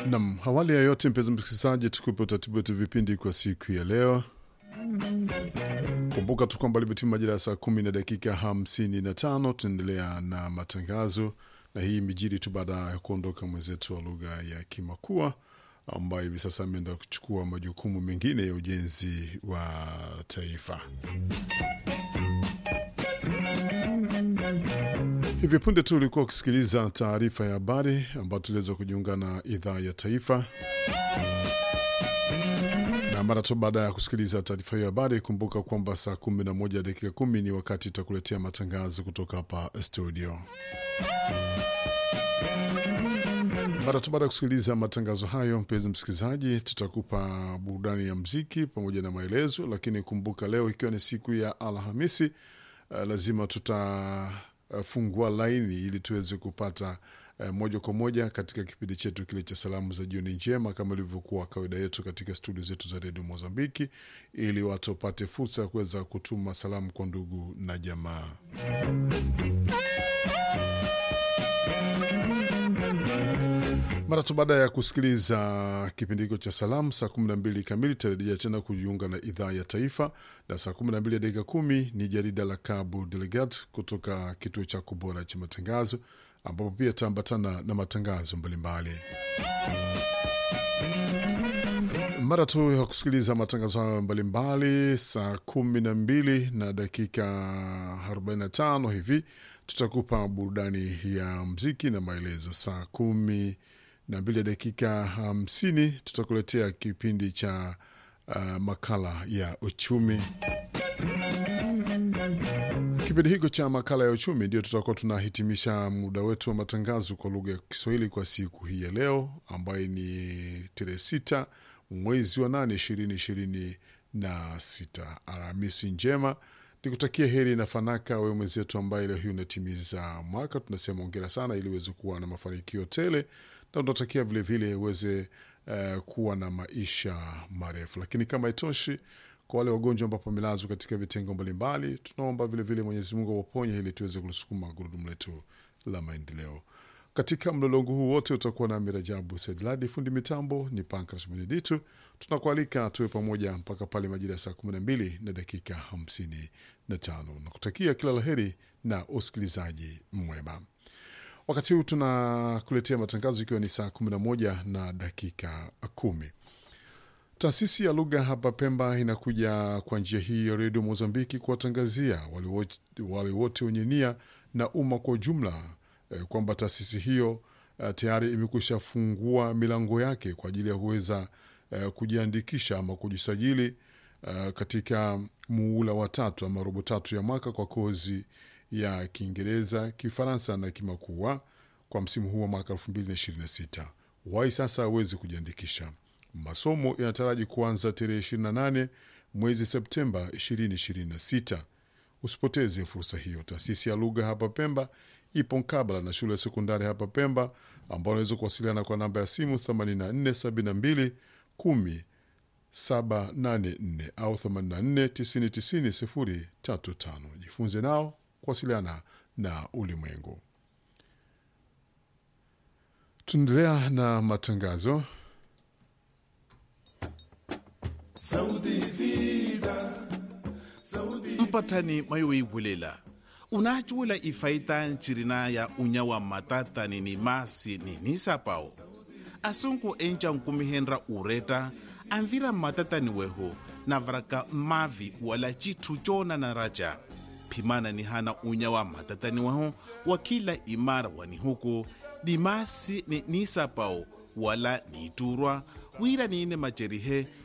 Nam, awali ya yote, mpenzi msikilizaji, tukupe utaratibu wetu vipindi kwa siku ya leo. Kumbuka tu kwamba limetima majira ya saa kumi na dakika hamsini na tano. Tunaendelea na matangazo, na hii imejiri tu baada ya kuondoka mwenzetu wa lugha ya Kimakua ambaye hivi sasa ameenda kuchukua majukumu mengine ya ujenzi wa taifa. Hivi punde tu ulikuwa ukisikiliza taarifa ya habari ambayo tuliweza kujiunga na idhaa ya taifa, na mara tu baada ya kusikiliza taarifa hiyo habari, kumbuka kwamba saa 11 dakika kumi ni wakati itakuletea matangazo kutoka hapa studio. Mara tu baada ya kusikiliza matangazo hayo, mpenzi msikilizaji, tutakupa burudani ya mziki pamoja na maelezo, lakini kumbuka leo ikiwa ni siku ya Alhamisi, uh, lazima tutafungua laini ili tuweze kupata uh, moja kwa moja katika kipindi chetu kile cha salamu za jioni njema, kama ilivyokuwa kawaida yetu katika studio zetu za redio Mozambiki, ili watu wapate fursa ya kuweza kutuma salamu kwa ndugu na jamaa. Mara tu baada ya kusikiliza kipindi hicho cha salamu, saa 12 kamili tarejea tena kujiunga na idhaa ya taifa, na saa 12 dakika kumi ni jarida la Cabo Delegat kutoka kituo chako bora cha matangazo, ambapo pia taambatana na matangazo mbalimbali. Mara tu ya kusikiliza matangazo hayo mbalimbali, saa 12 na dakika 45 hivi tutakupa burudani ya mziki na maelezo. Saa kumi na mbili dakika hamsini tutakuletea kipindi cha uh, makala ya uchumi. Kipindi hiko cha makala ya uchumi ndio tutakuwa tunahitimisha muda wetu wa matangazo kwa lugha ya Kiswahili kwa siku hii ya leo, ambayo ni tarehe sita mwezi wa nane ishirini ishirini na sita. Alhamisi njema nikutakia heri na fanaka wewe mwenzetu ambaye leo hii unatimiza mwaka. Tunasema ongera sana, ili uweze kuwa na mafanikio tele, na tunatakia vilevile uweze uh, kuwa na maisha marefu. Lakini kama itoshi, kwa wale wagonjwa ambapo wamelazwa katika vitengo mbalimbali, tunaomba vilevile Mwenyezi Mungu awaponye ili tuweze kulisukuma gurudumu letu la maendeleo. Katika mlolongo huu wote utakuwa na Mirajabu Sedladi, fundi mitambo ni Pankras Beneditu. Tunakualika tuwe pamoja mpaka pale majira ya saa 12 na dakika 55 na kutakia kila laheri na usikilizaji mwema. Wakati huu tunakuletea matangazo ikiwa ni saa 11 na dakika kumi. Taasisi ya lugha hapa Pemba inakuja kwa njia hii ya redio Mozambiki kuwatangazia wale wote wenye nia na umma kwa ujumla eh, kwamba taasisi hiyo eh, tayari imekwisha fungua milango yake kwa ajili ya kuweza eh, kujiandikisha ama kujisajili eh, katika muula wa tatu ama robo tatu ya mwaka kwa kozi ya Kiingereza, Kifaransa na Kimakua kwa msimu huu wa mwaka 2026. Wai sasa awezi kujiandikisha. Masomo yanataraji kuanza tarehe 28 mwezi Septemba 2026. Usipoteze fursa hiyo. Taasisi ya lugha hapa Pemba ipo mkabala na shule ya sekondari hapa Pemba, ambao unaweza kuwasiliana kwa namba ya simu 8472 10 784 au 84 90 035. Jifunze nao kuwasiliana na ulimwengu. Tunaendelea na matangazo. mpatani mayoibulela unacuwela ifaita ncirina ya unyawa matatani ni masi ni nisapao asunku enca nkumihenra ureta anvira matatani weho navaraka mavi wala citu cona na raja phimana ni hana unyawa matatani weho wa kila imara wani huku ni masi ni nisapao wala niturwa wira niine macerihe